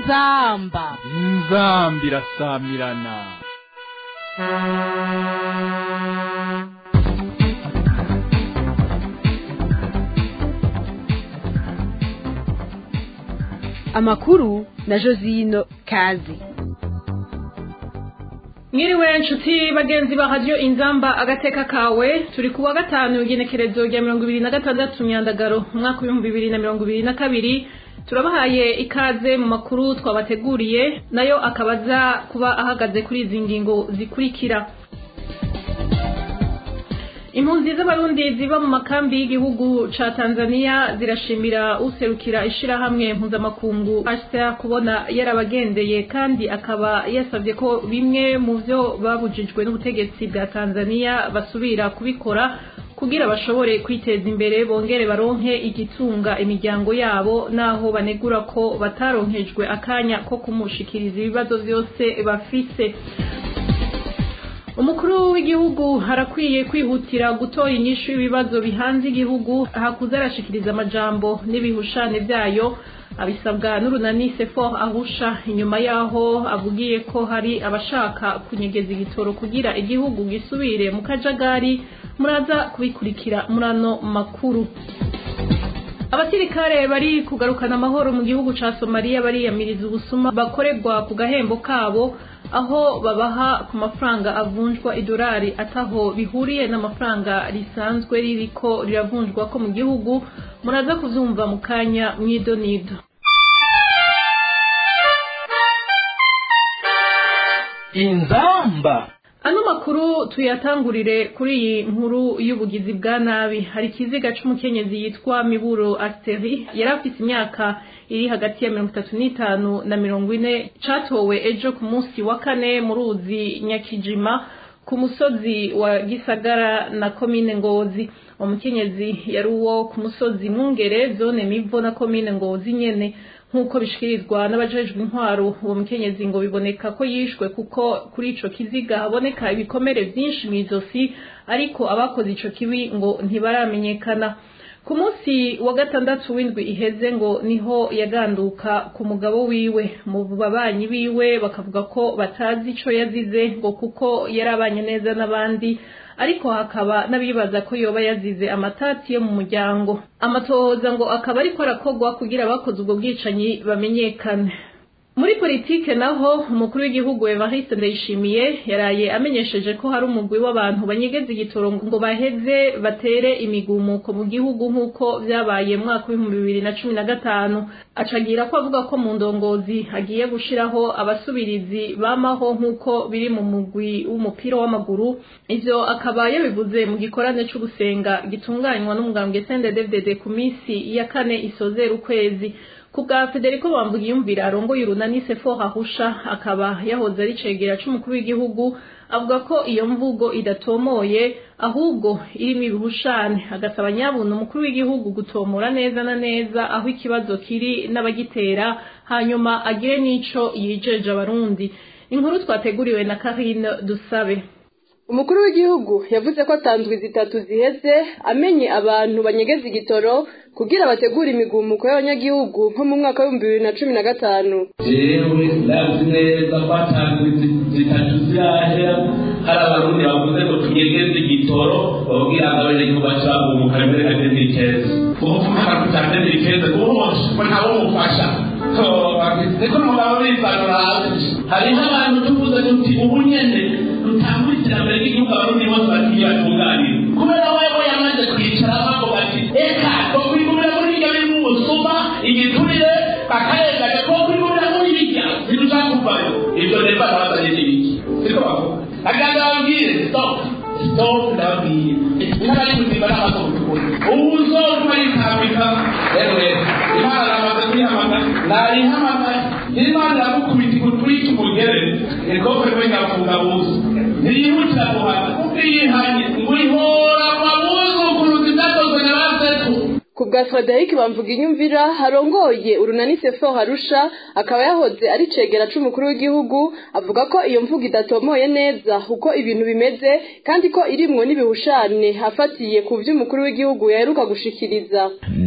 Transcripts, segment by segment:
inzamba inzambi irasamirana amakuru na josino kazi mwiriwe nshuti bagenzi ba radiyo inzamba agateka kawe turi ku wa gatanu igenekerezo rya mirongo ibiri na gatandatu myandagaro umwaka w'ibihumbi bibiri na mirongo ibiri na kabiri turabahaye ikaze mu makuru twabateguriye nayo akabaza kuba ahagaze kuri izi ngingo zikurikira impunzi z'abarundi ziba mu makambi y'igihugu ca tanzania zirashimira userukira ishirahamwe mpuzamakungu hcr kubona yarabagendeye kandi akaba yasabye ko bimwe mu vyo babujijwe n'ubutegetsi bwa tanzania basubira kubikora kugira bashobore kwiteza imbere bongere baronke igitunga imiryango yabo naho banegura ko bataronkejwe akanya ko kumushikiriza ibibazo vyose bafise umukuru w'igihugu harakwiye kwihutira gutora inyishu y'ibibazo bihanze igihugu hakuze arashikiriza amajambo n'ibihushane vyayo abisabwa n'urunani sefor ahusha inyuma yaho avugiye ko hari abashaka kunyegeza igitoro kugira igihugu gisubire mu kajagari muraza kubikurikira muri ano makuru abasirikare bari kugarukana amahoro mu gihugu ca somaliya bariyamiriza ubusuma bakorerwa ku gahembo kabo aho babaha ku mafaranga avunjwa idolari ataho bihuriye n'amafaranga risanzwe ririko riravunjwa ko mu gihugu muraza kuvyumva mu kanya mw'idonido inzamba ano makuru tuyatangurire kuri iyi nkuru y'ubugizi bwa nabi hari ikiziga c'umukenyezi yitwa miburo asteri yari afise imyaka iri hagati ya mirongo itatu n'itanu na mirongo ine catowe ejo ku munsi wa kane mu ruzi nyakijima ku musozi wa gisagara na komine ngozi umukenyezi yari uwo ku musozi mwungere zone mivo na komine ngozi nyene nk'uko bishikirizwa n'abajejwe intwaro uwo mukenyezi ngo biboneka ko yishwe kuko kuri ico kiziga haboneka ibikomere vyinshi mw'izosi ariko abakoze ico kibi ngo ntibaramenyekana ku munsi wa gatandatu w'indwi iheze ngo niho yaganduka ku mugabo wiwe mu babanyi biwe bakavuga ko batazi ico yazize ngo kuko yari abanye neza n'abandi ariko hakaba n'abibaza ko yoba yazize amatati yo mu muryango amatohoza ngo akaba ariko arakogwa kugira abakoze ubwo bwicanyi bamenyekane muri politike naho umukuru w'igihugu Evariste Ndayishimiye yaraye amenyesheje ko hari umugwi w'abantu banyegeza igitoro ngo baheze batere imigumuko mu gihugu nk'uko vyabaye mu mwaka w'ibihumbi bibiri na cumi na gatanu acagira ko avuga ko mu ndongozi agiye gushiraho abasubirizi bamaho nk'uko biri mu mugwi w'umupira w'amaguru ivyo akaba yabivuze mu gikorane co gusenga gitunganywa n'umugambwe CNDD-FDD ku misi ya kane isozera ukwezi ku bwa federico bambuga iyumvira arongoye urunani sefo hahusha akaba yahoze ari cegera c'umukuru w'igihugu avuga ko iyo mvugo idatomoye ahubwo irimo ibihushane agasaba nyabuntu umukuru w'igihugu gutomora neza na neza aho ikibazo kiri n'abagitera hanyuma agire n'ico yijeje abarundi inkuru twateguriwe na karine dusabe umukuru w'igihugu yavuze ko atanzwe zitatu ziheze amenye abantu banyegeza igitoro kugira bategure imigumuko y'abanyagihugu nko mu mwaka w'ibihumbi bibiri na cumi na gatanu jewe ndazi neza ko atanzwe zitatu zirahera hari abarundi bavuze ngo tunyegeze igitoro babwira ngo abanyagihugu bacagumuka mbere nka demirikeze ubu kumara kuta demirikeze uwose ko ntawe umufasha niko umugabo bivanura hasi hariho abantu tuvuze tuti ubu nyene rutangura iterambere ry'igihugu abarundi bose bagiye batunganira kubera wewe yamaze kwicara bago bati eka twokwigumira muri iryo biri mu busuma igiturire akarengaje twokwigumira muri birya birucakuvayo ivyo rero barabazanye n'ibiki siko bavuga aganda babwire stop stop ndababwiye n'abari kuzimba n'amaso kutukura ubu uzotuma yitambika ewe imana namaze kuyihamagara nayihamagara n'imana iramukubita ikutwika umugere ikokwe kwe ngafunga buso ntiyihutira guhana kuko iyihanye ngo ihora kwa buzukuruzi byakozwe na basetu ku bwa frederic bamvuga inyumvira harongoye urunani sefo harusha akaba yahoze ari cegera c'umukuru w'igihugu avuga ko iyo mvugo idatomoye neza uko ibintu bimeze kandi ko irimwo n'ibihushane afatiye ku vy'umukuru w'igihugu yaheruka gushikiriza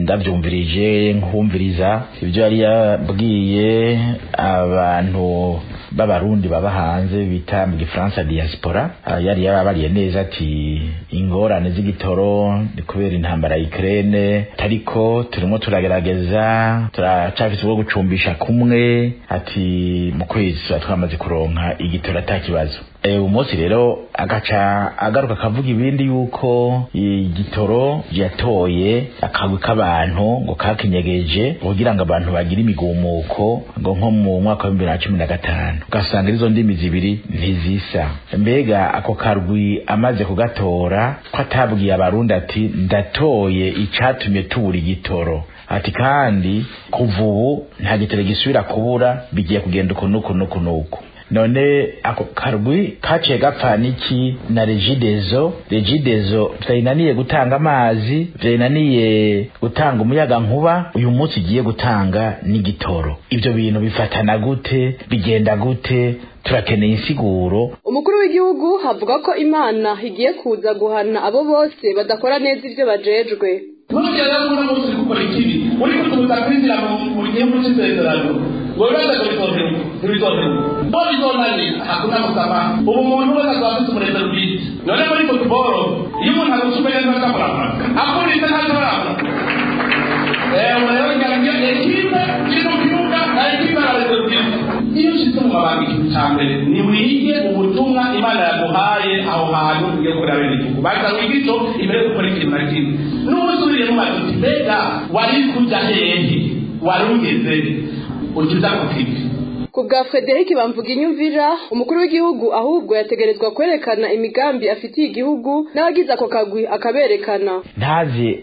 ndabyumvirije nkumviriza ibyo yari yabwiye abantu b'abarundi baba hanze bita mu gifaransa diaspora yari yababariye neza ati ingorane z'igitoro ni kubera intambara ya Ukraine ariko turimo turagerageza turacafite ubwo gucumbisha kumwe ati mu kwezi tuba twamaze kuronka igitoro atakibazo uyu munsi rero agaca agaruka akavuga ibindi yuko igitoro yatoye akagwi k'abantu ngo kakinyegeje kugira ngo abantu bagire imigumuko ngo nko mu mwaka wa bibiri na cumi na gatanu ugasanga izo ndimi zibiri ntizisa mbega ako karwi amaze kugatora ko atabwiye abarundi ati ndatoye icatumye tubura igitoro ati kandi kuva ubu nta gitoro gisubira kubura bigiye kugenda uku n'uku n'uku n'uku none ako karwi kaciye gapfa niki na regidezo regidezo vyayinaniye gutanga amazi vyayinaniye gutanga umuyaga nkuba uyu munsi igiye gutanga n'igitoro ivyo bintu bifatana gute bigenda gute turakeneye insiguro umukuru w'igihugu avuga ko imana igiye kuza guhana abo bose badakora neza ivyo bajejwe ntugera muri munsi uri gukora ikibi uri kutubuza kwinjira mu gihugu cy'isezerano wowe uraza kubitondera ntibitondera bo bizonanira hakuna gusama ubu umuntu wese azaba afite umurezi bwite none muri futuboro iyo umuntu agusumeye neza akamurabura akunditse ntazabarabura ewe rero ngarambye ekipe iri mu kibuga na ekipe arareze bwite iyo ushyize mu mabanga ikintu cya mbere ni wige ubutumwa imana yaguhaye aho hantu ugiye kureba bene igihugu baza wiga icyo imbere yo gukora ikintu na kimwe n'ubu usubiriye mu mazi uti mbega wari kujya hehe wari ugeze ukiza ku kivi ku bwa frederic bamvuga inyumvira umukuru w'igihugu ahubwo yategerezwa kwerekana imigambi afitiye igihugu n'abagize ako kagwi akaberekana ntaze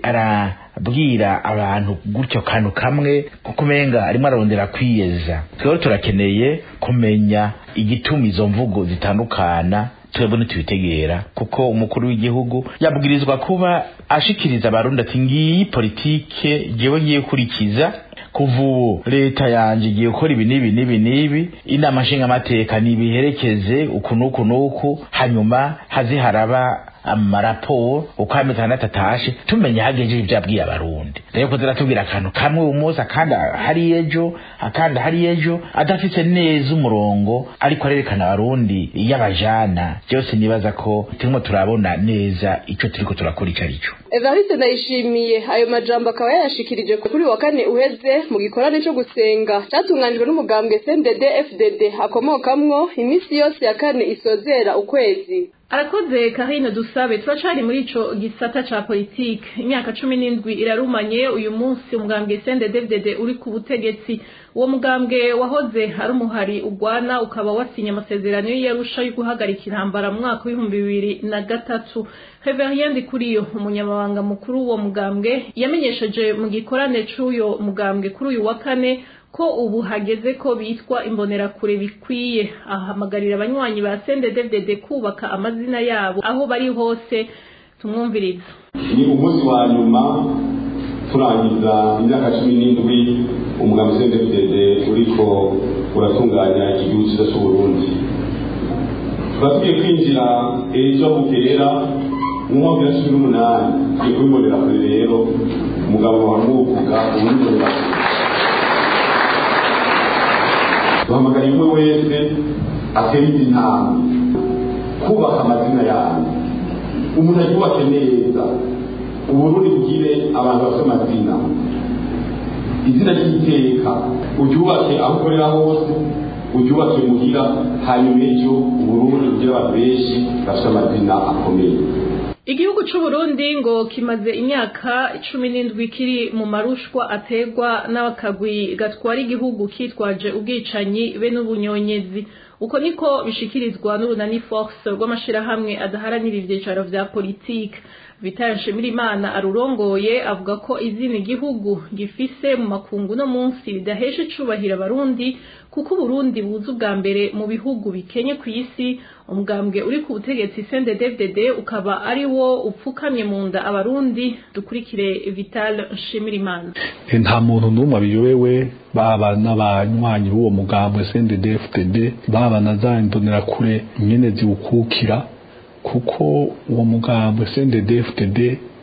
arabwira abantu gutyo kantu kamwe kuko umenga arimo ararondera kwiyeza twebwe turakeneye kumenya igituma izo mvugo zitandukana twebwe ntitubitegera kuko umukuru w'igihugu yabwirizwa kuba ashikiriza abarundi ati ngiyi politike jewe ngiye kurikiza kuva ubu leta yanje igiye gukora ibi n'ibi n'ibi n'ibi inama nshingamateka nibiherekeze uku n'uku n'uku hanyuma haze haraba amaraporo uko amezi atandatu atashe tumenya hagejeje ibyo yabwiye abarundi rero ko ziratubwira akantu kamwe uyu munsi akandi hari ejo akandi hari ejo adafite neza umurongo ariko arerekana abarundi y'abajana byose nibaza ko turimo turabona neza icyo turiko turakora ico ari cyo evariste ndayishimiye ayo majambo akaba yayashikirije kuri wa kane uheze mu gikorane cyo gusenga cyatunganijwe n'umugambwe cndd fdd akomokamwo iminsi yose ya kane isozera ukwezi arakoze karine dusabe turacari muri ico gisata ca politike imyaka cumi n'indwi irarumanye uyu munsi umugambwe cndd uri ku butegetsi uwo mugambwe wahoze ari umuhari ugwana ukaba wasinye amasezerano y'iyarusha yo guhagarika intambara mu mwaka w'ibihumbi bibiri na gatatu Reverien Kuriyo umunyamabanga mukuru w'uwo mugambwe yamenyesheje mu gikorane c'uyo mugambwe kuri uyu wa kane ko ubu hageze ko bitwa imbonerakure bikwiye ahamagarira abanywanyi ba CNDD-FDD kubaka amazina yabo aho bari hose tumwumviriza ni umunsi wa nyuma turangiza imyaka cumi n'indwi umugambi CNDD-FDD uriko uratunganya igihugu cyiza cy'uburundi turatugiye kwinjira ejo bukera mu mwaka wa cumi n'umunani tugiye kubibonera kure rero umugabo wamuvuga uwimbonerakure duhamagara umwe wese atera izi ntambwe kubaka amazina yanyu umuntu ayubake neza uburundi bugire abantu bafite amazina izina ry'iteka uryubake aho ukorera hose uryubake muhira hanyuma ejo uburundi bugire abantu benshi bafite amazina akomeye igihugu c'uburundi ngo kimaze imyaka cumi n'indwi kiri mu marushwa ategwa n'akagwi gatwara igihugu kitwaje ubwicanyi be n'ubunyonyezi uko niko bishikirizwa n'urunani force rw'amashirahamwe adaharanira ivyicaro vya politike vital nshimirimana arurongoye avuga ko izina igihugu gifise mu makungu no munsi ridahesha icubahiro abarundi kuko uburundi buza ubwa mbere mu bihugu bikenye ku isi umugambwe uri ku butegetsi CNDD-FDD ukaba ari wo upfukamye mu nda abarundi dukurikire Vital Nshimirimana nta muntu n'umwe abiyobewe baba n'abanywanyi b'uwo mugambwe CNDD-FDD baba na za imbonerakure nyene ziwukukira kuko uwo mugambwe CNDD-FDD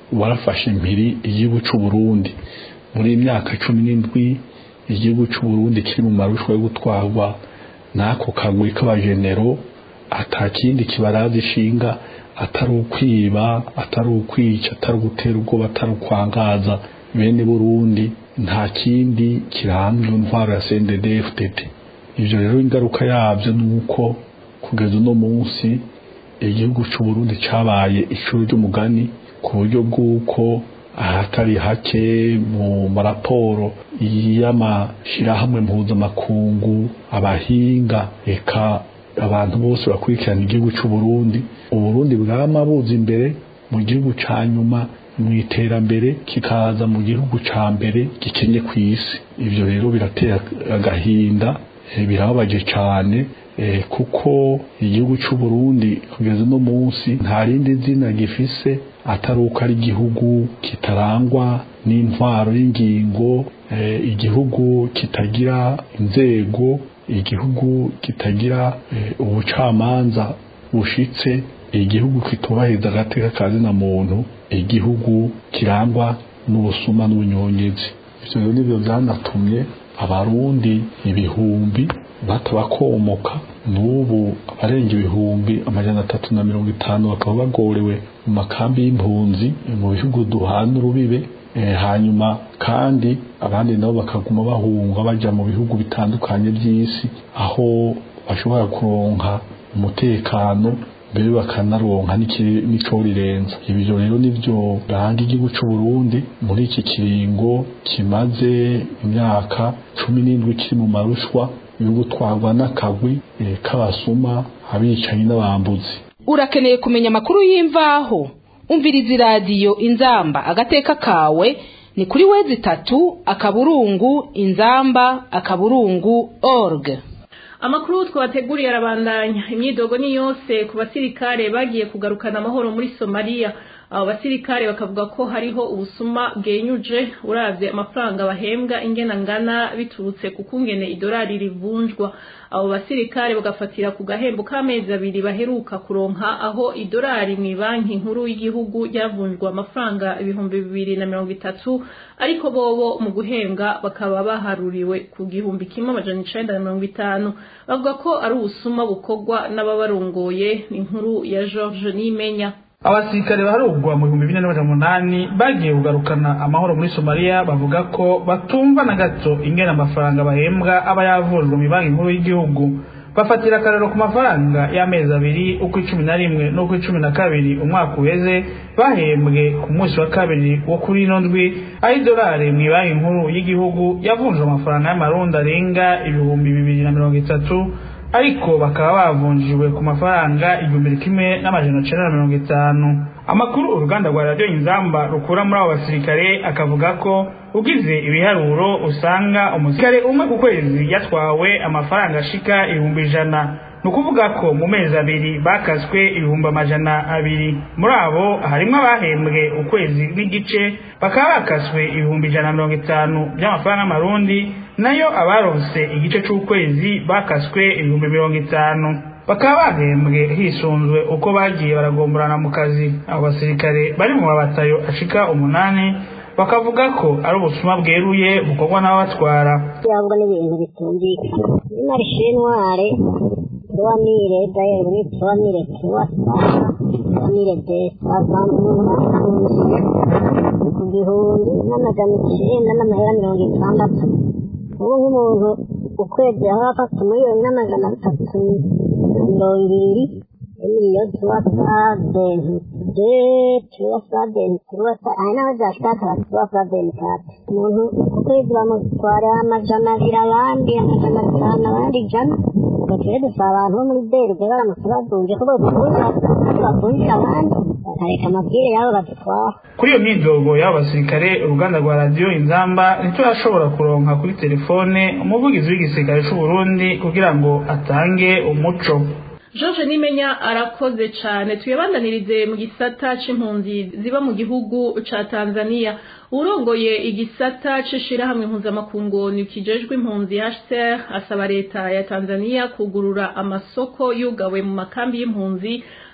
warafashe impiri igihugu c'u Burundi muri imyaka cumi n'indwi igihugu c'u Burundi kiri mu marushwa yo gutwarwa n'ako kagwi k'abajenero atakindi kibaraza ishinga atari ukwiba atari ukwica atari ugutera ubwoba atari ukwangaza bene Burundi nta kindi kirambye intwaro ya CNDD-FDD ivyo rero ingaruka yavyo nuko kugeza uno munsi igihugu c'u Burundi cabaye icuru ry'umugani ku buryo bw'uko ahatari hake mu maraporo y'amashirahamwe mpuzamakungu abahinga eka abantu bose bakurikirana igihugu c'u Burundi uburundi bwama buza imbere mu gihugu ca nyuma mu iterambere kikaza mu gihugu ca mbere gikenye ku isi ivyo rero biratera agahinda eh, birababaje cane eh, kuko igihugu c'u Burundi kugeza no munsi nta rindi zina gifise atari uko ari igihugu kitarangwa n'intwaro y'ingingo eh, igihugu kitagira inzego igihugu kitagira eh, ubucamanza bushitse igihugu kitubahiriza agateka ka zina muntu igihugu kirangwa n'ubusuma n'ubunyonyezi ivyo rero nivyo vyanatumye abarundi ibihumbi batabakomoka n'ubu abarenga ibihumbi amajana atatu na mirongo itanu bakaba bagorewe mu makambi y'impunzi mu bihugu duhana urubibe eh, hanyuma kandi abandi nabo bakaguma bahunga baja mu bihugu bitandukanye by'isi aho bashobora kuronka umutekano mbere bakanaronka n'ico rirenza ibyo rero nivyo biranga igihugu c'u Burundi muri iki kiringo kimaze imyaka cumi n'indwi kiri mu marushwa yo gutwarwa n'akagwi eh, k'abasuma abicanyi n'abambuzi urakeneye kumenya amakuru y'imvaho umviriza iradiyo inzamba agateka kawe ni kuri wezi itatu akaburungu inzamba akaburungu org amakuru twabateguriye arabandanya imyidogo ni yose ku basirikare bagiye kugarukana amahoro muri somaliya abo basirikare bakavuga ko hariho ubusuma bwenyuje uravye amafaranga bahembwa ingena ngana biturutse ku kungene idolari rivunjwa abo basirikare bagafatira ku gahembo k'amezi abiri baheruka kuronka aho idolari mu banki nkuru y'igihugu ryavunjwa amafaranga ibihumbi bibiri na mirongo itatu ariko bobo mu guhembwa bakaba baharuriwe ku gihumbi kimwe amajana icenda na mirongo itanu bavuga ko ari ubusuma bukorwa n'ababarongoye ni inkuru ya george nimenya abasirikare baharugwa mu bihumbi bine n'amajana umunani bagiye kugarukana amahoro muri somaliya bavuga ko batumva na gato ingena amafaranga bahembwa aba yavunjwe mu banki nkuru y'igihugu bafatira akarero ku mafaranga y'amezi abiri uko icumi na rimwe n'uko icumi na kabiri umwaka uheze bahembwe ku munsi wa kabiri wo kuri ino ndwi aho idolari mu banki nkuru y'igihugu yavunjwe amafaranga y'amarundi arenga ibihumbi bibiri na mirongo itatu ariko bakaba bavunjiwe ku mafaranga igihumbi kimwe n'amajana cenda na mirongo itanu amakuru uruganda rwa radiyo inzamba rukura muri abo basirikare akavuga ko ugize ibiharuro usanga umusirikare umwe ku kwezi yatwawe amafaranga ashika ibihumbi ijana ni ukuvuga ko mu mezi abiri bakaswe ibihumbi amajana abiri muri abo harimo abahembwe ukwezi n'igice bakaba bakaswe ibihumbi ijana na mirongo itanu by'amafaranga y'amarundi nayo abaronse igice c'ukwezi bakaswe ibihumbi mirongo itanu bakaba bahembwe hisunzwe uko bagiye baragomborana mu kazi abo basirikare bari mu mabatayo ashika umunani bakavuga ko ari ubusuma bweruye bukorwa n'ababatwara cyangwa n'ibintu bitumvikana n'arishinware tuwamire dayeri tuwamire tuwasa tuwamire desa bavanze ku gihumbi n'amajana icenda n'amahera mirongo itandatu ubu nk'umuntu ukwezi aho afata umuriyoni n'amajana atatu na mirongo ibiri emiliyo tuwasa denti de tuwasa denti tuwasa hari n'aho byashikatara tuwasa denti kati umuntu ukwezi bamutwara amajana abiri abandi amajana atanu abandi ijana twe dusaba abantu bo muri berge baramutse badunje ko bavunjira abandi bakareka amabwire yabo badutwara kuri iyo myidogo y'abo basirikare uruganda rwa radiyo inzamba ntiturashobora kuronka kuri telefone umuvugizi w'igisirikare c'u Burundi kugira ngo atange umuco George Nimenya arakoze cyane tuyabandanirize mu gisata c'impunzi ziba mu gihugu ca Tanzania urongoye igisata c'ishirahamwe mpuzamakungu nikijejwe impunzi HCR asaba leta ya Tanzania kugurura amasoko yugawe mu makambi y'impunzi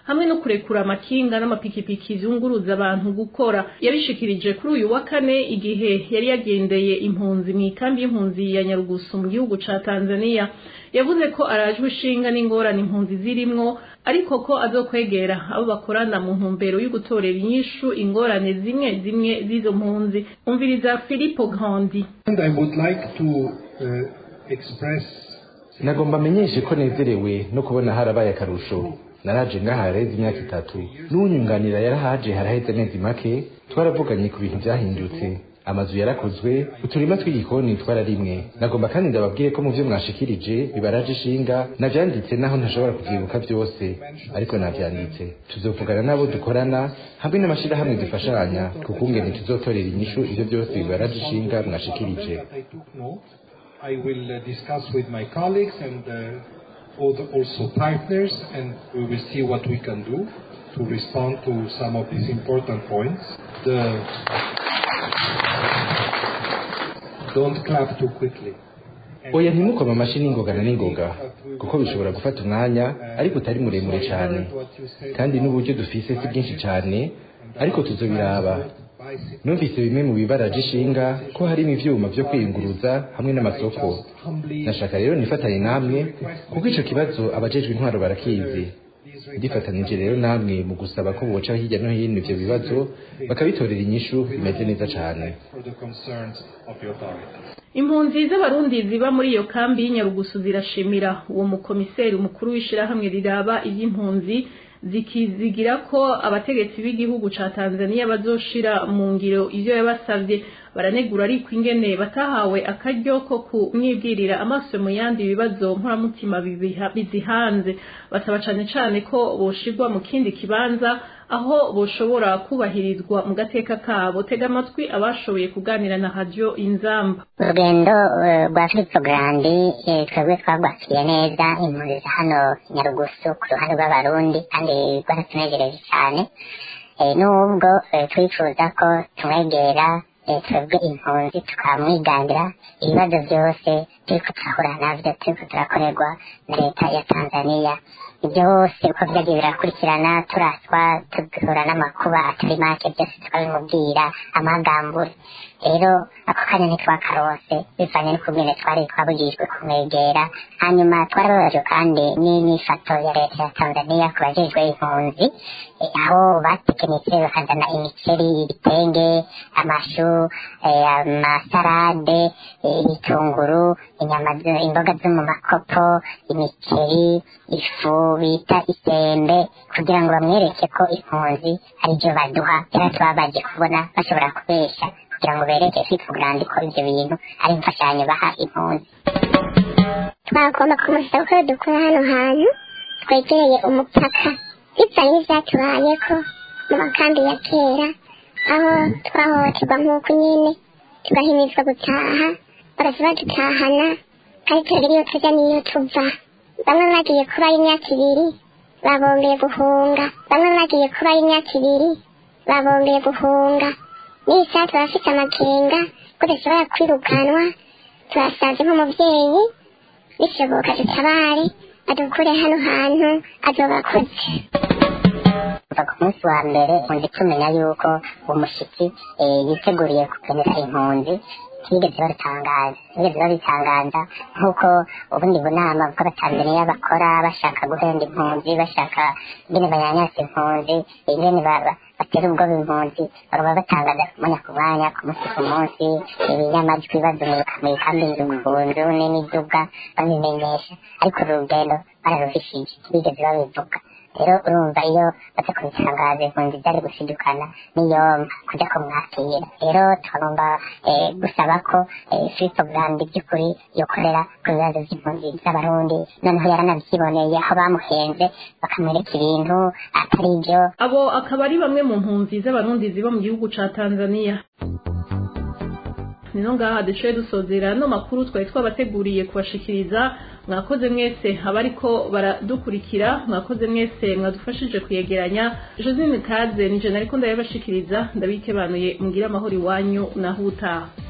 hamwe no kurekura amakinga n'amapikipiki zunguruza abantu gukora yabishikirije kuri uyu wa kane igihe yari yagendeye impunzi mu ikambi y'impunzi ya Nyarugusu mu gihugu ca Tanzania yavuze ko arajwe ishinga n'ingorane impunzi zirimwo ariko ko azokwegera abo bakorana mu ntumbero yo gutorera inyishu ingorane zimwe zimwe z'izo mpunzi umviriza Filippo Grandi And I would like to uh, express nagomba amenyeshe ko nezerewe no kubona harabaye akarusho naraje ngaha haraheze imyaka itatu n'unyunganira yarahaje haraheze amezi make twaravuganye ku bintu byahindutse amazu yarakozwe uturima tw'igikoni twararimwe nagomba kandi ndababwire ko mu byo mwashikirije bibaraje ishinga navyanditse naho ntashobora kuvyibuka byose ariko navyanditse tuzovugana n'abo dukorana hamwe n'amashirahamwe dufashanya kukungene tuzotorera inyishu ivyo byose bibaraje ishinga mwashikirije I took note. I will uh, discuss with my colleagues and uh, all the- also partners, and we will see what we can do to respond to some of these important points. The don't clap too quickly. oya ntimukoma amashi n'ingogana n'ingoga kuko bishobora gufata umwanya ariko utari muremure cyane kandi n'uburyo dufise si bwinshi cyane ariko tuzobiraba numvise bimwe mu bibaraje ishinga ko harimo ivyuma vyo kwiyunguruza hamwe n'amasoko nashaka rero nifatanye namwe kuko ico kibazo abajejwe intwaro barakizi ndifatanije rero namwe mu gusaba ko boca hirya no hino ivyo bibazo bakabitorera inyishu bimeze neza cane For the concerns of the authorities. impunzi z'abarundi ziba muri iyo kambi y'inyarugusu zirashimira uwo mukomiseri mukuru w'ishirahamwe riraba iby'impunzi zikizigira ko abategetsi b'igihugu ca Tanzania bazoshira mu ngiro ivyo yabasavye baranegura ariko ingene batahawe akaryo ko kumwibwirira amaso mu yandi bibazo nkoramutima bibiha- bizihanze basaba cane cane ko boshirwa mu kindi kibanza aho boshobora kubahirizwa mu gateka kabo tega amatwi abashoboye kuganira na radio inzamba urugendo eh, rwa filipo garandi eh, twebwe twagwakiriye neza impunzi za hano nyarugusu ku ruhande rw'abarundi kandi rwaratunejereje cyane Eh, nubwo eh, twifuza ko tumwegera eh, twebwe impunzi tukamwiganira ibibazo byose turiko turahura navyo turiko turakorerwa na leta ya tanzania ibyo hose uko vyagiye birakurikirana turaswa tugahura n'amakuba atari make byose tukabimubwira amagambure rero ako kanya ntitwakarose bivanye n'ukungene twari twabujijwe kumwegera hanyuma twarababajwe kandi n'inyifato ya leta ya tanzania ku bajejwe impunzi eh, aho batekenetse bakazana imiceri ibitenge amashu eh, amasarade eh, ibitunguru inyama zo- imboga zo mu makopo imiceri ifu bita isembe kugira ngo bamwereke ko impunzi ari byo baduha rero tubabaje kubona bashobora kubesha kugira ngo bereke fitugurandi ko ibyo bintu ari imfashanyo baha impunzi twagomba kumusaba ko dukora hano hantu twegereye umupaka bivanye n'ivyatubayeko mu makambi ya kera aho twahohoterwa nk'uko nyine tugahimizwa gutaha bagaca badutahana kandi turagira iyo tuja n'iyo tuva bamwe bagiye kubayo imyaka ibiri babongeye guhunga bamwe bagiye kubayo imyaka ibiri babongeye guhunga n'isaha turafite amakenga ko dushobora kwirukanwa turasaze nk'umuvyeyi bishoboka dutabare adukure hano hantu azobakoze kuva ku munsi wa mbere impunzi tumenya yuko uwo mushitsi eh, yiteguriye kugenera impunzi ntibigeze babitangaza ntibigeze babitangaza nk'uko ubundi bunama bw'abatanzaniya bakora bashaka guhenda impunzi bashaka ingene banyanyasa impunzi ingene ba- ba- batera ubwoba impunzi bagaba batangaza ku mwanya ku mwanya ku munsi ku munsi ibinyamajwi bazunguruka mu ikambi nzungunzu n'imiduga babimenyesha ariko uru rugendo bararufishije ntibigeze babivuga rero urumva iyo baza kubitangaza impunzi byari gushidukana n'iyomba kujya kumwakira rero tukagomba eh, gusaba ko eh, filipo brandi by'ukuri yokorera ku bibazo by'impunzi z'abarundi noneho yaranabyiboneye aho bamuhenze bakamwereka ibintu atari byo abo akaba ari bamwe mu mpunzi z'abarundi ziba mu gihugu ca Tanzania nino ngaha duciye dusozera no makuru twari twabateguriye kubashikiriza mwakoze mwese abariko baradukurikira mwakoze mwese mwadufashije kuyegeranya Josine Kaze nije nariko ndabashikiriza ndabikebanuye mugira amahoro iwanyu naho utaha